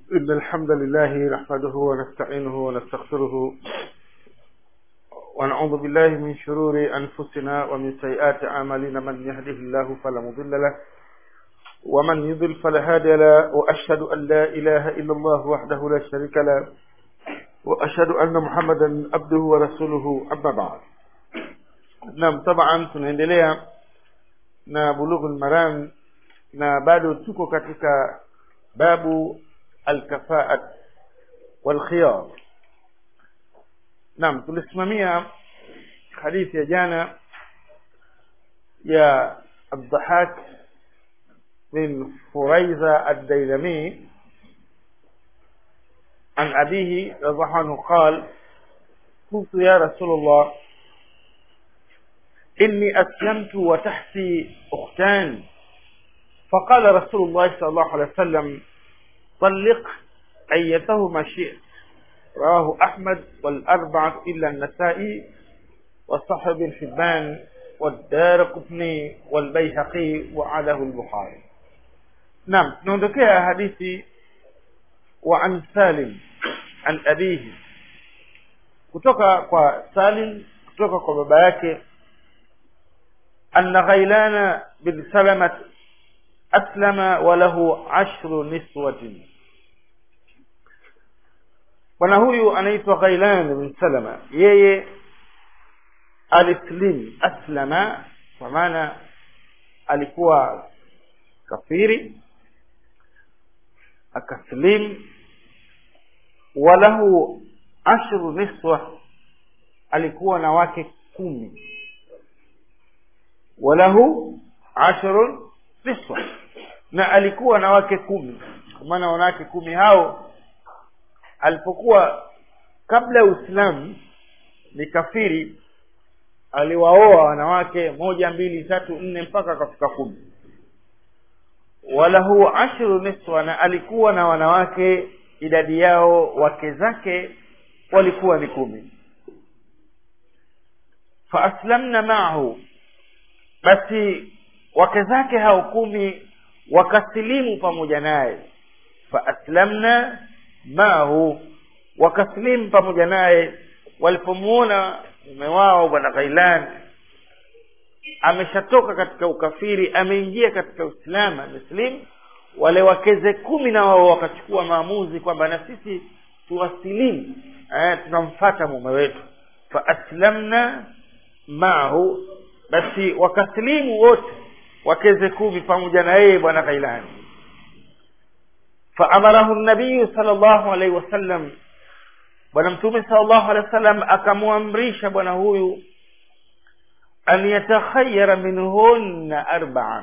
إن الحمد لله نحمده ونستعينه ونستغفره ونعوذ بالله من شرور أنفسنا ومن سيئات أعمالنا من يهده الله فلا مضل له ومن يضل فلا هادي له وأشهد أن لا إله إلا الله وحده لا شريك له وأشهد أن محمدا عبده ورسوله أما بعد نعم طبعا tunaendelea na bulughul maram na bado tuko katika babu alkafaat walkhiyar naam tulisimamia hadithi ya jana ya الضحاك بن فريزة الديلمي عن أبيه رضي الله عنه قال قلت يا رسول الله إني أسلمت وتحتي أختان فقال رسول الله صلى الله عليه وسلم طلق أيتهما شئت رواه أحمد والأربعة إلا النسائي وصحب الحبان والدار قطني والبيهقي وعله البخاري نعم نondokea hadithi وعن سالم عن أبيه kutoka kwa Salim kutoka kwa baba yake أن غيلان بن سلمة أسلم وله عشر نسوة bwana huyu anaitwa Ghailan bin Salama yeye alislim aslama kwa maana alikuwa kafiri akaslim walahu ashru niswa alikuwa na wake kumi walahu ashru niswa na alikuwa na wake kumi kwa maana wanawake kumi hao alipokuwa kabla ya Uislamu ni kafiri aliwaoa wanawake moja mbili tatu nne mpaka akafika kumi walahu ashru niswa na alikuwa na wanawake idadi yao wake zake walikuwa ni kumi faaslamna maahu basi wake zake hao kumi wakasilimu pamoja naye faaslamna maahu wakaslimu pamoja naye walipomuona mume wao bwana Ghailan ameshatoka katika ukafiri ameingia katika Uislamu ameslimu wale wakeze kumi na wao wakachukua maamuzi kwamba na sisi tuwasilimu eh, tunamfata mume wetu faaslamna maahu basi wakaslimu wote wakeze kumi pamoja na yeye bwana Ghailani faamarahu nabiyu sallallahu alaihi wasallam bwana mtume sallallahu alaihi wasallam akamwamrisha bwana huyu an yatakhayyara minhunna arba'an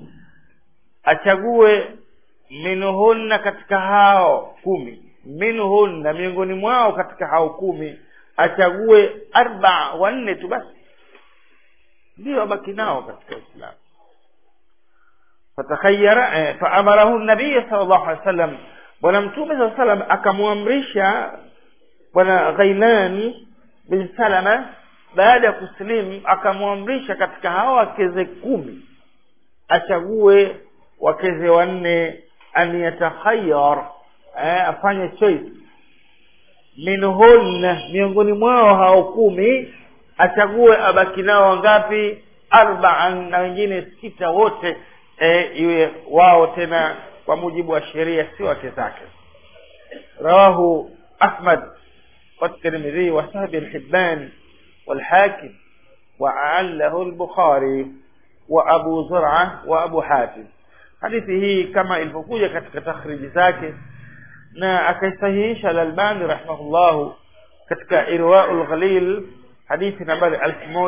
achague minhunna katika hao kumi minhunna miongoni mwao katika hao kumi achague arba wanne tu basi ndio abaki nao katika Uislamu fatakhayyara eh, faamarahu nabii sallallahu alaihi wasallam bwana mtume sallallahu alaihi wasallam akamwamrisha bwana Ghailan bin Salama baada ya kusilimu akamwamrisha katika hawa wakeze kumi achague wakeze wanne an yatakhayyar eh, afanye choice minhunna miongoni mwao hao kumi achague abaki nao wangapi arba'an na wengine sita wote eh, iwe wao tena kwa mujibu wa sheria si wake zake rawahu ahmad والترمذي وصحب الحبان والحاكم وأعله البخاري وأبو زرعة وأبو حاتم hadithi hii kama ilivyokuja katika takhriji zake na akaisahihisha al-Albani rahimahullahu katika Irwaul Ghalil hadithi nambari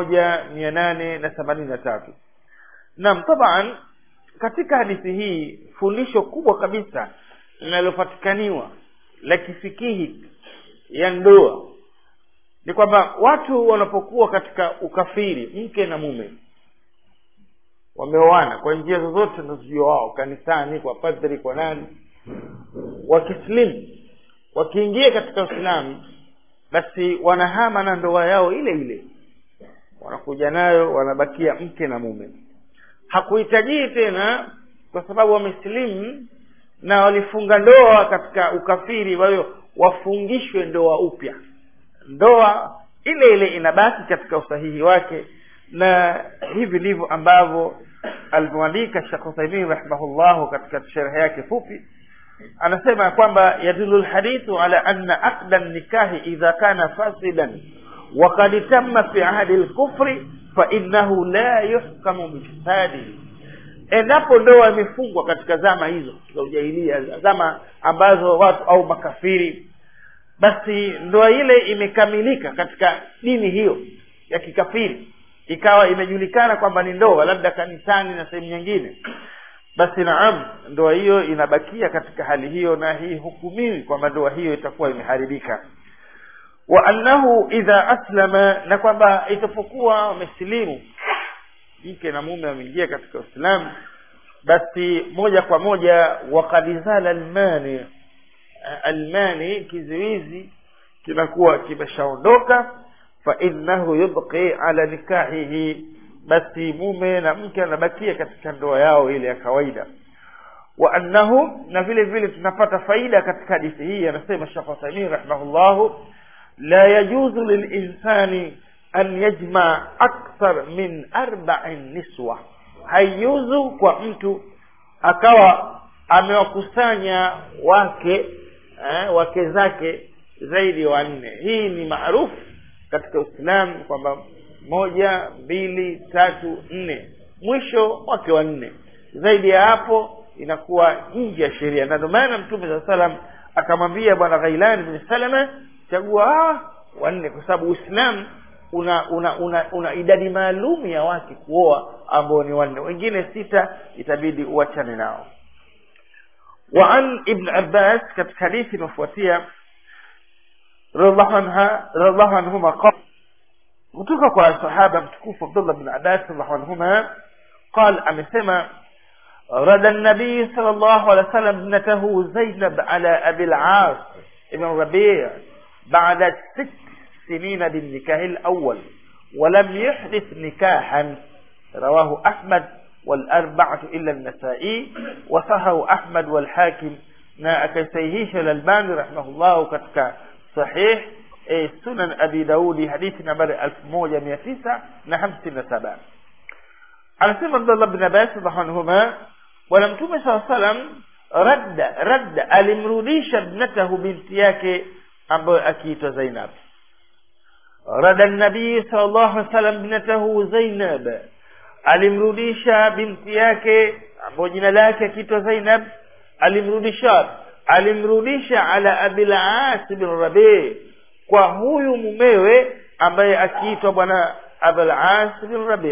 1883 Naam taban katika hadithi hii fundisho kubwa kabisa linalopatikaniwa la kifikihi ya ndoa ni kwamba watu wanapokuwa katika ukafiri mke na mume wameoana kwa njia zozote nazijua wao kanisani kwa padri kwa nani wakislimu wakiingia katika uislamu basi wanahama na ndoa yao ile ile wanakuja nayo wanabakia mke na mume hakuhitajii tena kwa sababu wamesilimu na walifunga ndoa katika ukafiri kwa hiyo wafungishwe ndoa upya ndoa ile ile inabaki katika usahihi wake na hivi ndivyo ambavyo alivyoandika Sheikh Uthaymeen rahimahullahu katika sharhi yake fupi anasema kwamba yadullu lhadithu ala anna aqda nikahi idha kana fasidan وقد تم في عهد الكفر فإنه لا يحكم بفساده endapo ndoa imefungwa katika zama hizo za ujahilia zama ambazo watu au makafiri basi ndoa ile imekamilika katika dini hiyo ya kikafiri ikawa imejulikana kwamba ni ndoa labda kanisani na sehemu nyingine basi naam ndoa hiyo inabakia katika hali hiyo na hii hukumiwi kwamba ndoa hiyo itakuwa imeharibika wa annahu idha aslama na kwamba itapokuwa wamesilimu mke na mume wameingia katika uislamu basi moja kwa moja wakad zala almani almani kizuizi kinakuwa kimeshaondoka fa innahu yubqi ala nikahihi basi mume na mke anabakia katika ndoa yao ile ya kawaida wa annahu na vile vile tunapata faida katika hadithi hii anasema Sheikh Uthaymeen rahimahullahu la yajuzu lilinsani an yajma akthar min arba'in niswa haijuzu kwa mtu akawa amewakusanya wake eh, wake zake zaidi ya wanne hii ni maarufu katika uislamu kwamba moja mbili tatu nne mwisho wake wanne zaidi ya hapo inakuwa nje ya sheria na ndio maana mtume saa salam akamwambia bwana ghailan bin salama chagua wanne kwa sababu uislamu una una, una una idadi maalum ya wake kuoa ambao ni wanne wengine sita itabidi uachane nao وعن ابن عباس katika hadithi inafuatia radhiallahu anha radhiallahu anhuma qala kutoka kwa sahaba mtukufu Abdullah bin Abbas radhiallahu anhuma قال amesema رد النبي صلى الله عليه وسلم ابنته زينب على أبي العاص ابن ربيع بعد ست سنين بالنكاح الأول ولم يحدث نكاحا رواه أحمد والأربعة إلا النسائي وصحه أحمد والحاكم na akaisahihisha lalbani rahimahullahu katika sahih e, sunan abi daudi hadithi nambari elfu moja mia tisa na hamsini na saba anasema abdullah bin abbas radhiallahu anhuma bwana mtume saa salam radda radda alimrudisha ibnatahu binti yake ambayo akiitwa zainab rada nabii sal llahu alih wasallam ibnatahu zainab alimrudisha binti yake ambayo jina lake akiitwa zainab alimrudisha alimrudisha ala abil as bin rabi kwa huyu mumewe ambaye akiitwa bwana abul as bin rabi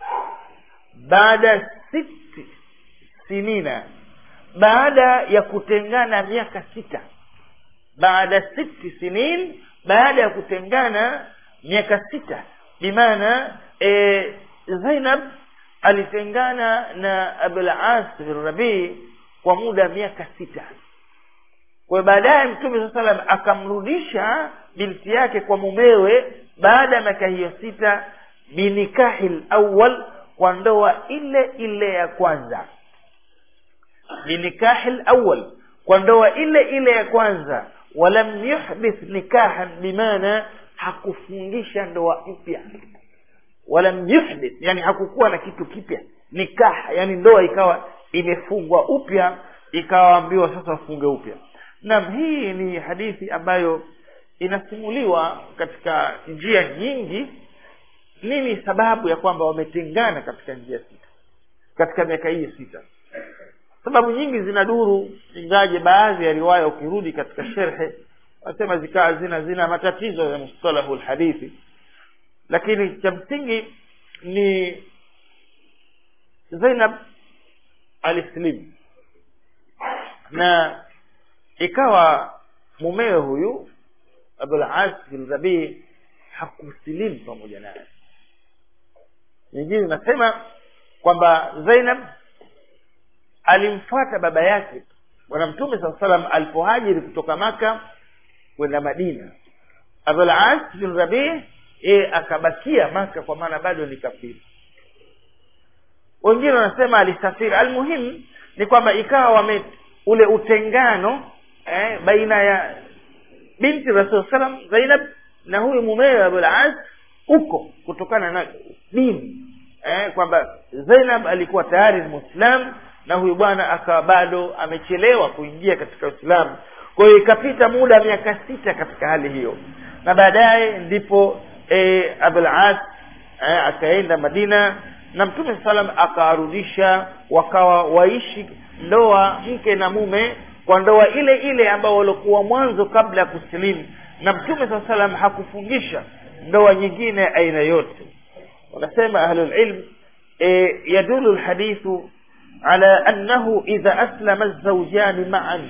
baada siti sinina baada ya kutengana miaka sita baada siti sinin baada ya kutengana miaka sita bimaana e, zainab alitengana na abul as bin rabii kwa muda wa miaka sita kwa baadaye mtume saa salam akamrudisha binti yake kwa mumewe baada ya miaka hiyo sita binikahi lawal kwa ndoa ile ile ya kwanza binikahi lawal kwa ndoa ile ile ya kwanza walam yuhdith nikahan bimaana hakufungisha ndoa mpya walam yuhdith yani hakukuwa na kitu kipya nikah yani ndoa ikawa imefungwa upya ikawaambiwa sasa wafunge upya naam hii ni hadithi ambayo inasimuliwa katika njia nyingi nini sababu ya kwamba wametengana katika njia sita katika miaka hii sita sababu nyingi zinaduru ingaje baadhi ya riwaya ukirudi katika sherhe wasema zikawa zina zina matatizo ya mustalahu lhadithi lakini cha msingi ni zainab alislimu na ikawa mumewe huyu abul as bin rabii hakusilimu pamoja naye nyingine inasema kwamba zainab alimfuata baba yake bwana mtume saa salam alipohajiri kutoka maka kwenda madina abul as bin rabii yeye akabakia maka kwa maana bado ni kafiri wengine wanasema alisafiri almuhimu ni kwamba ikawa wame ule utengano eh, baina ya binti rasul salam zainab na huyu mumewe abul as uko kutokana na dini eh, kwamba zainab alikuwa tayari ni muislam na huyu bwana akawa bado amechelewa kuingia katika uislamu kwa hiyo ikapita muda wa miaka sita katika hali hiyo na baadaye ndipo e, abul as e, akaenda madina na mtume salam akawarudisha wakawa waishi ndoa mke na mume kwa ndoa ile ile ambao waliokuwa mwanzo kabla ya kusilimu na mtume saa salam hakufungisha ndoa nyingine aina yote wanasema ahlulilm e, yadulu lhadithu ala annahu idha aslama lzaujani maan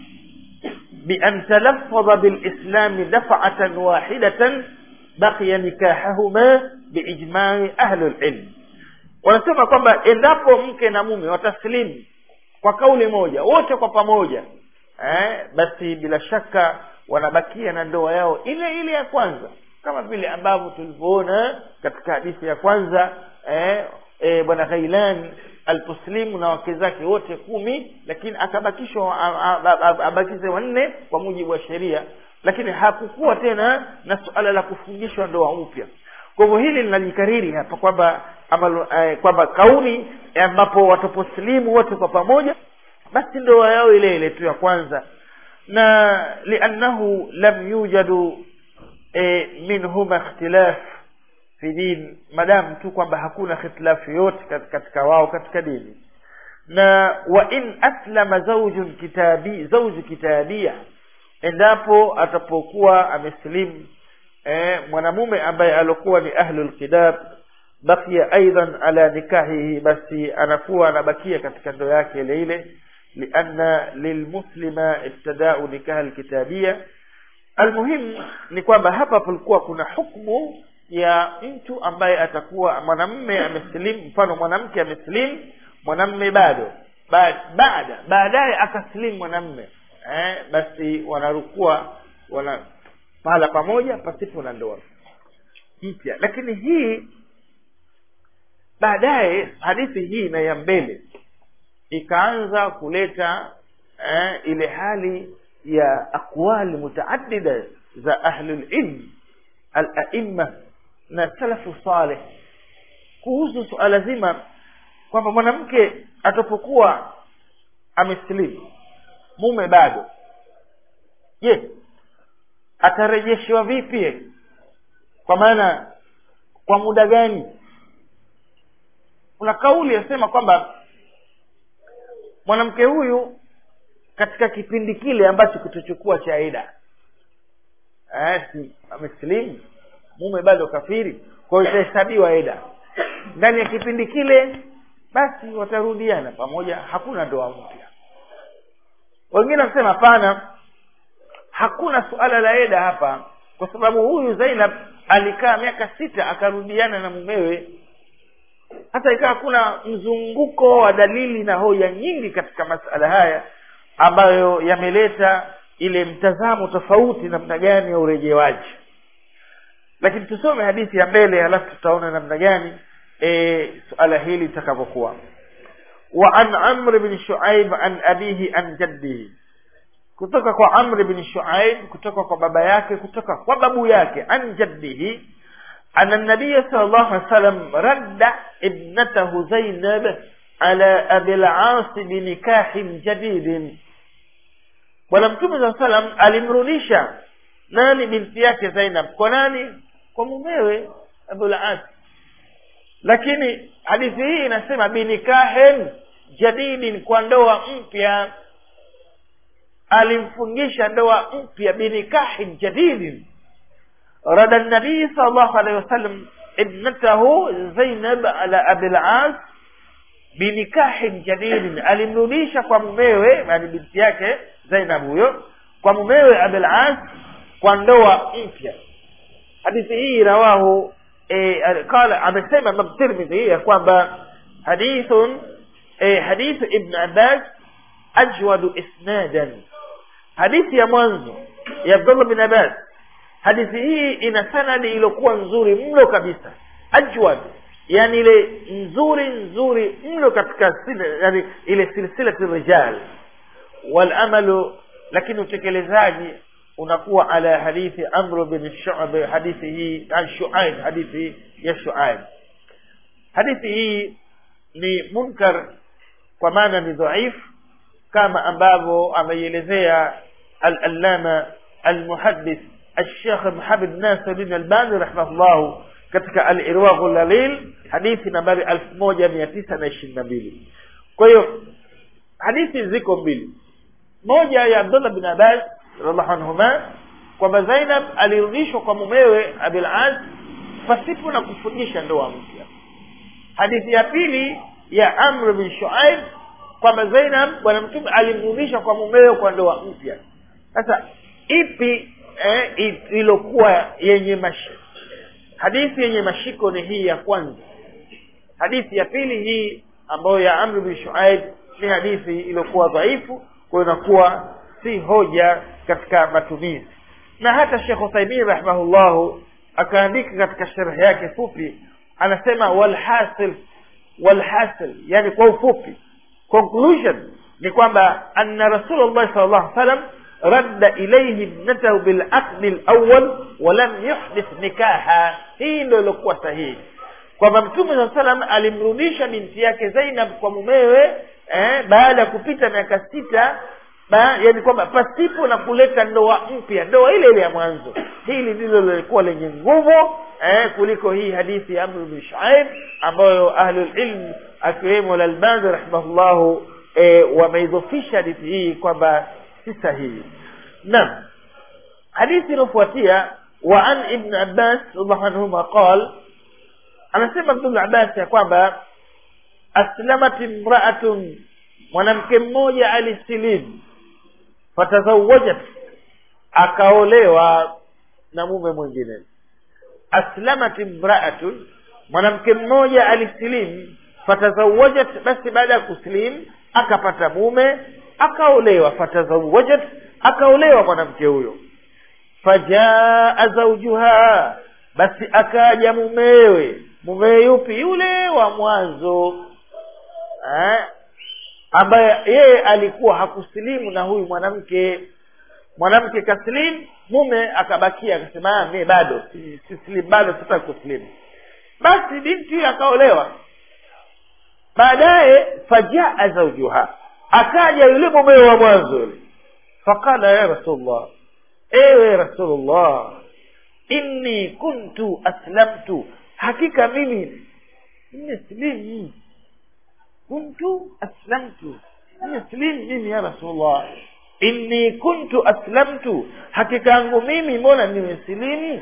بأن تلفظ بالإسلام دفعة واحدة بقي نكاحهما بإجماع أهل العلم wanasema kwamba endapo mke na mume wataslimu kwa kauli moja wote kwa pamoja eh, basi bila shaka wanabakia na ndoa yao ile ile ya kwanza kama vile ambavyo tulivyoona katika hadithi ya kwanza eh, eh, bwana ghailan aliposlimu na wake zake wote kumi lakini akabakishwa abakize wanne kwa mujibu wa sheria lakini hakukuwa tena na suala la kufungishwa ndoa upya kwa hivyo hili linajikariri hapa kwamba eh, kwamba kauli ambapo wataposlimu wote kwa pamoja basi ndoa yao ile ile tu ya kwanza na liannahu lam yujadu eh, minhuma ikhtilaf fi din madamu tu kwamba hakuna khitilafu yote katika wao katika dini na wa in aslama zaujun kitabi zauju kitabia endapo atapokuwa ameslimu eh, mwanamume ambaye alikuwa ni ahlul kitab bakia aidan ala nikahihi basi anakuwa anabakia katika ndoa yake ile ile lianna lilmuslima ibtadau nikaha alkitabia almuhim ni kwamba hapa kulikuwa kuna hukmu ya mtu ambaye atakuwa mwanamme amesilimu mfano mwanamke amesilimu mwanamme bado baada baadaye akasilimu mwanamme eh, basi wanarukua wana pahala pamoja pasipo na ndoa mpya lakini hii baadaye hadithi hii na ya mbele ikaanza kuleta eh, ile hali ya aqwali mutaaddida za ahlulilm alaimma na salafu saleh kuhusu suala zima kwamba mwanamke atapokuwa amesilimu mume bado je atarejeshwa vipi kwa maana kwa muda gani kuna kauli yasema kwamba mwanamke huyu katika kipindi kile ambacho kitochukua cha ida eh, si amesilimu mume bado kafiri kwa hiyo itahesabiwa ida ndani ya kipindi kile basi watarudiana pamoja hakuna ndoa mpya wengine wanasema hapana hakuna suala la eda hapa kwa sababu huyu zainab alikaa miaka sita akarudiana na mumewe hata ikawa kuna mzunguko wa dalili na hoja nyingi katika masala haya ambayo yameleta ile mtazamo tofauti namna gani ya urejewaji lakini tusome hadithi ya mbele halafu tutaona namna gani e, suala hili litakavyokuwa wa an amr bin shuaib an abihi an jaddihi kutoka kwa amr bin shuaib kutoka kwa baba yake kutoka kwa babu yake an jaddihi أن النبي صلى الله عليه وسلم رد ابنته زينب على أبي العاص بنكاح جديد bwana mtume saa salam alimrudisha nani binti yake zainab kwa nani kwa mumewe abulas lakini hadithi hii inasema binikahen jadidin kwa ndoa mpya alimfungisha ndoa mpya binikahin jadidin رد النبي صلى الله عليه وسلم ابنته زينب على أبي العاص بنكاح جديد alimrudisha kwa mumewe yani binti yake Zainab huyo kwa mumewe Abul As kwa ndoa mpya hadithi hii rawahu e, qala amesema Imam Tirmidhi ya kwamba hadithun e, hadith Ibn Abbas ajwadu isnadan hadithi ya mwanzo ya Abdullah bin Abbas hadithi hii ina sanadi iliyokuwa nzuri mno kabisa ajwad yani ile nzuri nzuri mno katika sile, yani ile silsilati rijal walamalu lakini utekelezaji unakuwa ala hadithi amru bin shu'ab hadithi hii an shuaib hadithi ya shuaib hadithi hii ni munkar kwa maana ni dhaifu kama ambavyo ameielezea al-allama al-muhaddith الشيخ محمد ناصر بن الباني رحمه الله katika al-irwaq al-lalil hadithi nambari 1922 kwa hiyo hadithi ziko mbili moja ya Abdullah bin Abbas radhiallahu anhuma kwamba Zainab alirudishwa kwa mumewe Abil Az pasipo na kufundisha ndoa mpya hadithi ya pili ya Amr bin Shuaib kwamba Zainab bwana mtume alimrudisha kwa mumewe kwa ndoa mpya sasa ipi eh, iliyokuwa yenye mashiko hadithi yenye mashiko ni hii ya kwanza hadithi ya pili hii ambayo ya Amr bin Shuaib ni hadithi iliyokuwa dhaifu kwa inakuwa si hoja katika matumizi na hata Sheikh Uthaymeen rahimahullahu akaandika katika sharhi yake fupi anasema walhasil walhasil yani kwa ufupi conclusion ni kwamba anna rasulullah sallallahu alaihi wasallam radda ilayhi ibnatahu bil aqd al awwal wa lam yuhdith nikaha hii ndio ilikuwa sahihi kwamba mtume saa salam alimrudisha binti yake Zainab kwa mumewe eh, baada ya kupita miaka sita ba, yani kwamba pasipo na kuleta ndoa mpya ndoa ile ile ya mwanzo hili ndilo lilikuwa lenye nguvu eh, kuliko hii hadithi ya Amr bin Shuaib ambayo ahlul ilm akiwemo al-Albani rahimahullahu eh, wameidhofisha hadithi hii kwamba si sahihi naam hadithi iliyofuatia wa an ibn Abbas radhiallahu anhuma qala anasema Abdullah Abbas ya kwamba aslamat imra'atun mwanamke mmoja alisilimu fatazawajat akaolewa na mume mwingine aslamat imra'atun mwanamke mmoja alisilimu fatazawajat basi baada ya kusilimu akapata mume akaolewa fatazawajat akaolewa mwanamke huyo fajaa zawjuha basi akaja mumewe mumewe yupi yule wa mwanzo eh? ambaye yeye alikuwa hakusilimu na huyu mwanamke mwanamke kasilimu mume akabakia akasema mimi bado sisilimu si bado sitaki kusilimu basi binti huyo akaolewa baadaye fajaa zawjuha akaja yule mumewe wa mwanzo yule faqala ya rasulullah ewe rasulullah inni kuntu aslamtu hakika mimi nimesilimu kuntu aslamtu nimesilimu mimi ya rasulullah inni kuntu aslamtu hakika yangu mimi mbona nimesilimu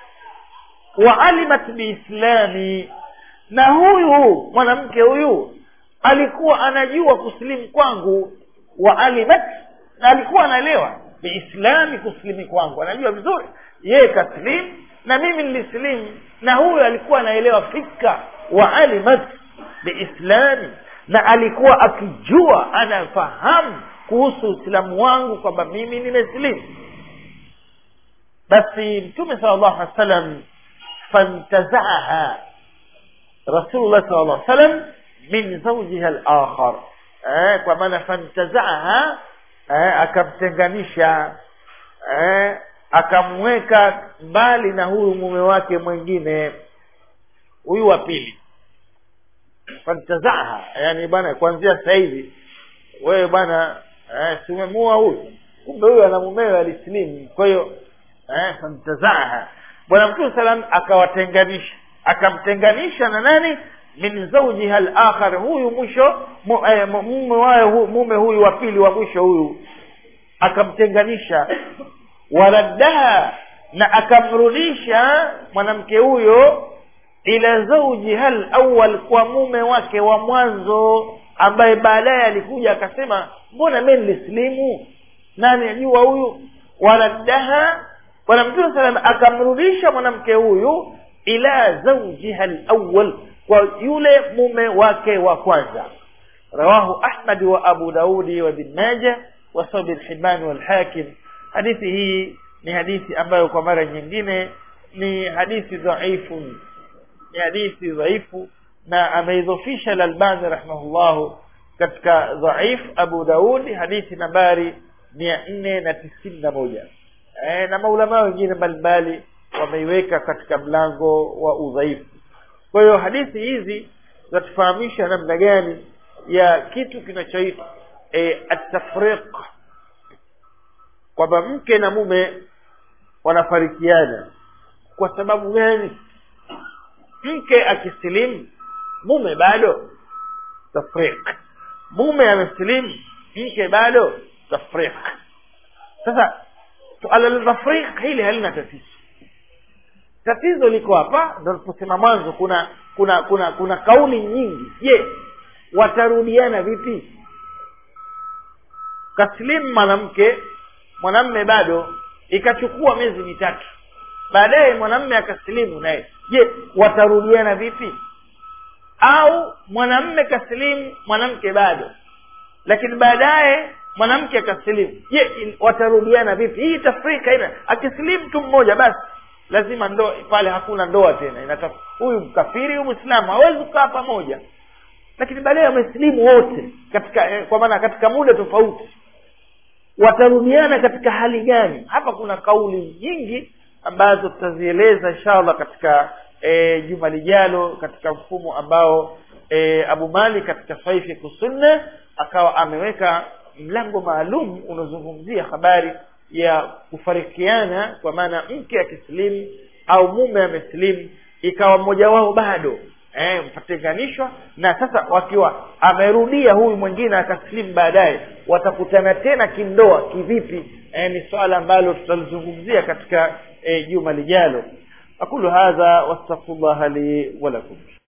wa alimat biislami na huyu mwanamke huyu alikuwa anajua kusilimu kwangu wa alimat na alikuwa anaelewa biislami kusilimi kwangu anajua vizuri yeye kasilimu na mimi nilisilimu na huyo alikuwa anaelewa fikra wa alimat biislami na alikuwa akijua anafahamu kuhusu uislamu wangu kwamba mimi nimesilimu basi mtume sala llahu alih wa sallam fantazaaha rasulullah sala llah salam min zaujiha lakhar eh, kwa maana fantazaaha eh, akamtenganisha eh, akamweka mbali na huyu mume wake mwingine huyu wa pili fantazaha yani bwana kuanzia sasa hivi wewe bwana eh, simemua huyu kumbe huyu ana mumewe alisilimu kwa hiyo eh, fantazaha bwana mtume salam akawatenganisha akamtenganisha na nani min zaujiha al-akhar huyu mwisho mu, eh, mume waye hu, mume huyu wa pili wa mwisho huyu akamtenganisha waraddaha na akamrudisha mwanamke huyo ila zaujiha al-awwal kwa mume wake wa mwanzo ambaye baadaye alikuja akasema mbona mimi nilislimu nani ajua huyu waraddaha bwana mtume salam akamrudisha mwanamke huyu ila zaujiha al-awwal kwa yule mume wake wa kwanza rawahu ahmad wa abu daudi wa bin majah wa saud al-hibban wal hakim hadithi hii ni hadithi ambayo kwa mara nyingine ni hadithi dhaifu ni hadithi dhaifu na ameidhofisha al-albani rahimahullah katika dhaif abu daudi hadithi nambari mia nne na tisini na moja e, na maulamaa wengine mbalimbali wameiweka katika mlango wa udhaifu kwa hiyo hadithi hizi zinatufahamisha namna gani ya kitu kinachoitwa e, atafriq kwamba mke na mume wanafarikiana kwa sababu gani mke akisilimu mume bado tafriq mume amesilimu mke bado tafriq sasa suala la tafriq hili halina tatizo tatizo liko hapa ndo tuliposema mwanzo kuna kuna kuna kuna kauli nyingi je watarudiana vipi kasilimu mwanamke mwanamme bado ikachukua miezi mitatu baadaye mwanamme akasilimu naye je watarudiana vipi au mwanamme kasilimu mwanamke bado lakini baadaye mwanamke akasilimu je watarudiana vipi hii tafrika ina akisilimu tu mmoja basi lazima ndoa pale hakuna ndoa tena inataka huyu mkafiri huyu mwislamu hawezi kukaa pamoja lakini baadaye wamesilimu wote katika eh, kwa maana katika muda tofauti watarudiana katika hali gani hapa kuna kauli nyingi ambazo tutazieleza inshallah katika e, juma lijalo katika mfumo ambao e, abu mali katika saifi kusunna akawa ameweka mlango maalum unaozungumzia habari ya kufarikiana kwa maana mke akisilimu au mume amesilimu ikawa mmoja wao bado eh, mpatenganishwa na sasa wakiwa amerudia huyu mwingine akasilimu baadaye watakutana tena kindoa kivipi eh, ni swala ambalo tutalizungumzia katika eh, juma lijalo aqulu hadha wastaghfirullah li walakum